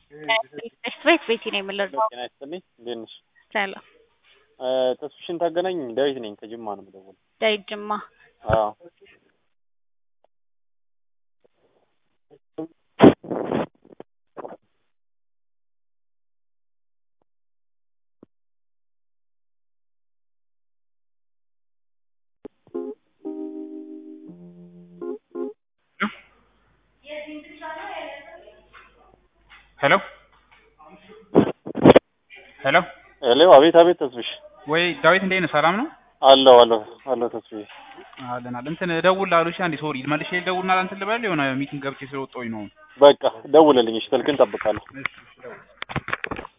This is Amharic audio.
ቤት ቤቲ ነው የምንለው። ጤና ይስጥልኝ እንዴት ነሽ? ሰላም ተስፍሽን ታገናኝ ዳዊት ነኝ ከጅማ ነው የምደውለው። ዳዊት ጅማ። አዎ ሄሎ ሄሎ ሄሎ አቤት አቤት ተስፍሽ ወይ ዳዊት እንዴት ነህ? ሰላም ነው አለሁ አለሁ አለሁ ተስፍዬ አለን አለን። እንትን ደውል አሉሽ አንዴ ሶሪ መልሼ ልደውልና እንትን ልበል የሆነ ሚቲንግ ገብቼ ስለወጣሁኝ ነው። በቃ ደውልልኝ እሺ ስልክን እጠብቃለሁ እሺ፣ እሺ፣ ደውል